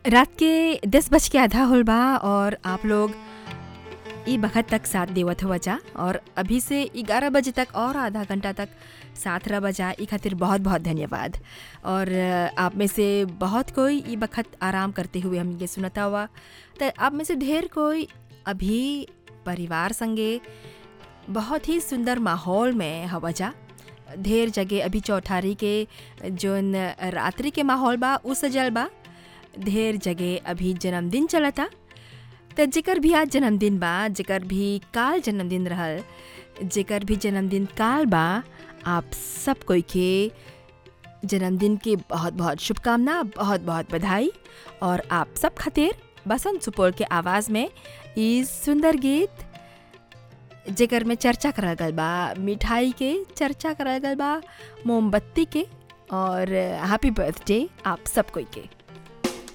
रात के दस बज के आधा होल बा और आप लोग ई बखत तक साथ देवत हुआ जा और अभी से ग्यारह बजे तक और आधा घंटा तक साथ रह बजा ई खातिर बहुत बहुत धन्यवाद और अ, आप में से बहुत कोई ई बखत आराम करते हुए हम ये सुनता हुआ तो आप में से ढेर कोई अभी परिवार संगे बहुत ही सुंदर माहौल में हवा जा ढेर जगह अभी चौठारी के जोन रात्रि के माहौल बा उ सजल बा ढेर जगह अभी जन्मदिन चलता त जेकर भी आज जन्मदिन बा जेकर भी काल जन्मदिन रहल जेकर भी जन्मदिन काल बा आप सब कोई के जन्मदिन की बहुत बहुत शुभकामना बहुत बहुत बधाई और आप सब खातिर बसंत सुपौल के आवाज़ में ई सुंदर गीत जेकर में चर्चा करल गल बा मिठाई के चर्चा करल गल बा मोमबत्ती के और हैप्पी बर्थडे आप सब कोई के